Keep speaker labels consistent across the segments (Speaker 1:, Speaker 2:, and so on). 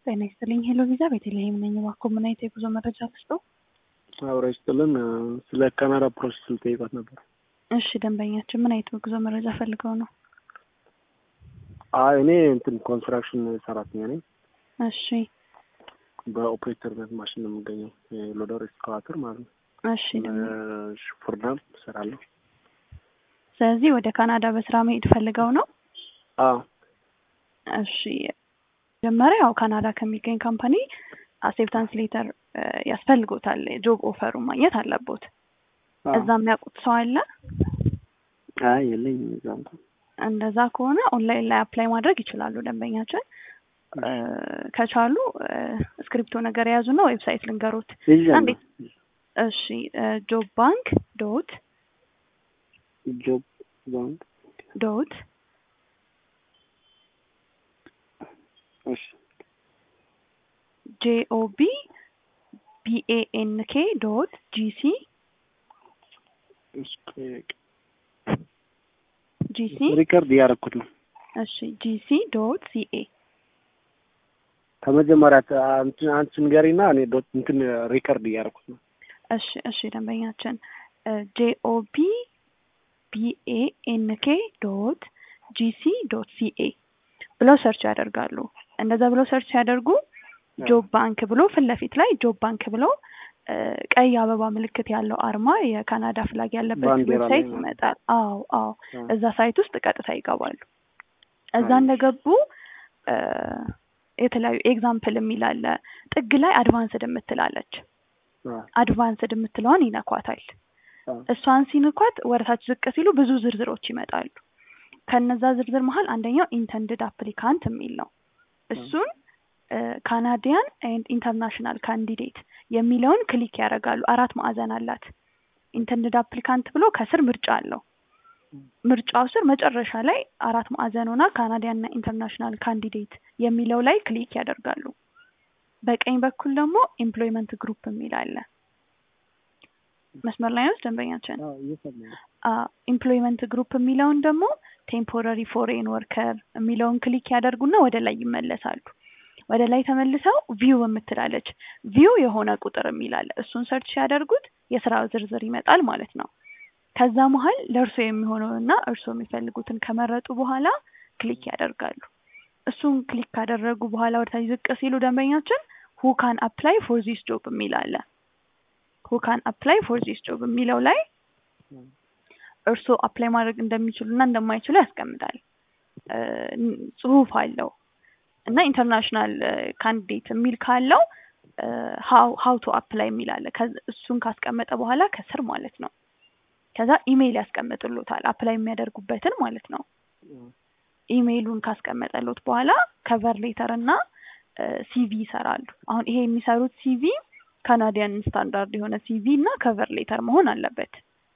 Speaker 1: ጤና ይስጥልኝ። ሄሎ ቪዛ ቤተልሔም ነኝ። እባክዎ ምን አይነት የጉዞ መረጃ ልስጥዎ?
Speaker 2: አብረ ይስጥልን። ስለ ካናዳ ፕሮሰስ ልጠይቃት ነበር።
Speaker 1: እሺ ደንበኛችን ምን አይነት የጉዞ መረጃ ፈልገው ነው?
Speaker 2: አይ እኔ እንትን ኮንስትራክሽን ሰራተኛ ነኝ።
Speaker 1: እሺ
Speaker 2: በኦፕሬተርነት ማሽን ነው የምገኘው። ሎደር ኤክስካቫተር ማለት ነው።
Speaker 1: እሺ ደንበኛ
Speaker 2: ሹፍርናም እሰራለሁ።
Speaker 1: ስለዚህ ወደ ካናዳ በስራ መሄድ ፈልገው ነው?
Speaker 2: አዎ
Speaker 1: እሺ መጀመሪያ ያው ካናዳ ከሚገኝ ካምፓኒ አክሴፕታንስ ሌተር ያስፈልጎታል። ጆብ ኦፈሩ ማግኘት አለቦት።
Speaker 2: አዎ።
Speaker 1: እዛ የሚያውቁት ሰው አለ?
Speaker 2: አይ የለኝም እዛ እንኳን
Speaker 1: እንደዛ ከሆነ ኦንላይን ላይ አፕላይ ማድረግ ይችላሉ ደንበኛችን። እ፣ ከቻሉ እስክሪፕቶ ነገር የያዙና ዌብሳይት ልንገሮት።
Speaker 2: ይዣለሁ።
Speaker 1: እንዴት? እሺ ጆብ ባንክ ዶት
Speaker 2: ጆብ ባንክ
Speaker 1: ዶት
Speaker 2: እሺ
Speaker 1: ጄኦቢ ቢኤኤንኬ ዶት ጂሲ
Speaker 2: እሺ
Speaker 1: ጂሲ
Speaker 2: ሪከርድ እያደረኩት ነው።
Speaker 1: እሺ ጂሲ ዶት ሲኤ
Speaker 2: ከመጀመሪያ አንቺ አንቺ ንገሪና እኔ ዶት እንትን ሪከርድ እያደረኩት ነው።
Speaker 1: እሺ እሺ ደንበኛችን ጄኦቢ ቢኤኤንኬ ዶት ጂሲ ዶት ሲኤ ብለው ሰርች ያደርጋሉ። እንደዛ ብለው ሰርች ሲያደርጉ ጆብ ባንክ ብሎ ፊት ለፊት ላይ ጆብ ባንክ ብሎ እ፣ ቀይ አበባ ምልክት ያለው አርማ የካናዳ ፍላግ ያለበት
Speaker 2: ባንዲራ ላይ
Speaker 1: ዌብሳይት
Speaker 2: ማለት ነው።
Speaker 1: ይመጣል። አዎ አዎ
Speaker 2: አዎ።
Speaker 1: እዛ ሳይት ውስጥ ቀጥታ ይገባሉ። እዛ
Speaker 2: አይ።
Speaker 1: እንደገቡ እ፣ የተለያዩ ኤግዛምፕል የሚል አለ። ጥግ ላይ አድቫንስድ የምትላለች
Speaker 2: አዎ።
Speaker 1: አድቫንስድ የምትለዋን ይነኳታል።
Speaker 2: አዎ።
Speaker 1: እሷን ሲንኳት ወደታች ዝቅ ሲሉ ብዙ ዝርዝሮች ይመጣሉ። ከነዛ ዝርዝር መሀል አንደኛው ኢንተንድድ አፕሊካንት የሚል ነው። እሱን ካናዲያን ኤንድ ኢንተርናሽናል ካንዲዴት የሚለውን ክሊክ ያደርጋሉ። አራት ማዕዘን አላት። ኢንተንድድ አፕሊካንት ብሎ ከስር ምርጫ አለው። ምርጫው ስር መጨረሻ ላይ አራት ማዕዘን ሆና ካናዲያን እና ኢንተርናሽናል ካንዲዴት የሚለው ላይ ክሊክ ያደርጋሉ። በቀኝ በኩል ደግሞ ኤምፕሎይመንት ግሩፕ የሚል አለ። መስመር ላይ ነው ደንበኛችን።
Speaker 2: አዎ እየሰማሁ ነው።
Speaker 1: ኢምፕሎይመንት ግሩፕ የሚለውን ደግሞ ቴምፖራሪ ፎሬን ወርከር የሚለውን ክሊክ ያደርጉና ወደ ላይ ይመለሳሉ። ወደ ላይ ተመልሰው ቪው የምትላለች ቪው የሆነ ቁጥር የሚላለ እሱን ሰርች ሲያደርጉት የስራ ዝርዝር ይመጣል ማለት ነው። ከዛ መሀል ለእርሶ የሚሆነውና እርሶ የሚፈልጉትን ከመረጡ በኋላ ክሊክ ያደርጋሉ። እሱን ክሊክ ካደረጉ በኋላ ወደታች ዝቅ ሲሉ ደንበኛችን ሁ ካን አፕላይ ፎር ዚስ ጆብ የሚል አለ። ሁ ካን አፕላይ ፎር ዚስ ጆብ የሚለው ላይ እርስዎ አፕላይ ማድረግ እንደሚችሉ እና እንደማይችሉ ያስቀምጣል። እ፣ ጽሁፍ አለው እና ኢንተርናሽናል ካንዲዴት የሚል ካለው ሀው ቱ አፕላይ የሚል አለ። ከዚ- እሱን ካስቀመጠ በኋላ ከስር ማለት ነው ከዛ ኢሜይል ያስቀምጥሎታል አፕላይ የሚያደርጉበትን ማለት ነው። ኢሜይሉን ካስቀመጠሎት በኋላ ከቨር ሌተር እና ሲቪ ይሰራሉ። አሁን ይሄ የሚሰሩት ሲቪ ካናዲያን ስታንዳርድ የሆነ ሲቪ እና ከቨር ሌተር መሆን አለበት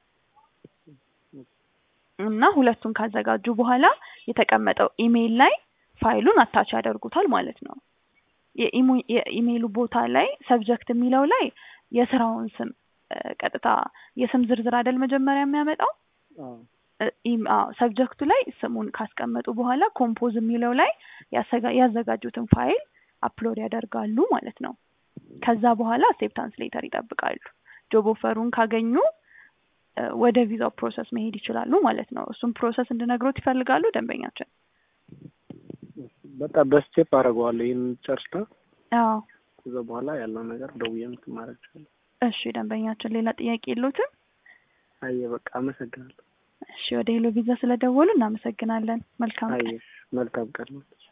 Speaker 1: እና ሁለቱን ካዘጋጁ በኋላ የተቀመጠው ኢሜይል ላይ ፋይሉን አታች ያደርጉታል ማለት ነው። የኢሞ- የኢሜይሉ ቦታ ላይ ሰብጀክት የሚለው ላይ የስራውን ስም እ፣ ቀጥታ የስም ዝርዝር አይደል መጀመሪያ የሚያመጣው
Speaker 2: አዎ።
Speaker 1: ሰብጀክቱ ላይ ስሙን ካስቀመጡ በኋላ ኮምፖዝ የሚለው ላይ ያሰጋ- ያዘጋጁትን ፋይል አፕሎድ ያደርጋሉ ማለት ነው። ከዛ በኋላ አክሴፕታንስ ሌተር ይጠብቃሉ። ጆብ ኦፈሩን ካገኙ እ፣ ወደ ቪዛው ፕሮሰስ መሄድ ይችላሉ ማለት ነው። እሱም ፕሮሰስ እንድነግሮት ይፈልጋሉ ደንበኛችን?
Speaker 2: በቃ በስቴፕ አደርገዋለሁ። ይህን ጨርሻ
Speaker 1: አዎ
Speaker 2: ከዛ በኋላ ያለው ነገር ደውዬ እንትን ማድረግ እችላለሁ።
Speaker 1: እሺ ደንበኛችን ሌላ ጥያቄ የለዎትም?
Speaker 2: አየ በቃ አመሰግናለሁ።
Speaker 1: እሺ ወደ ሄሎ ቪዛ ስለደወሉ እናመሰግናለን። መልካም ቀን።
Speaker 2: አየሽ መልካም ቀን ነው።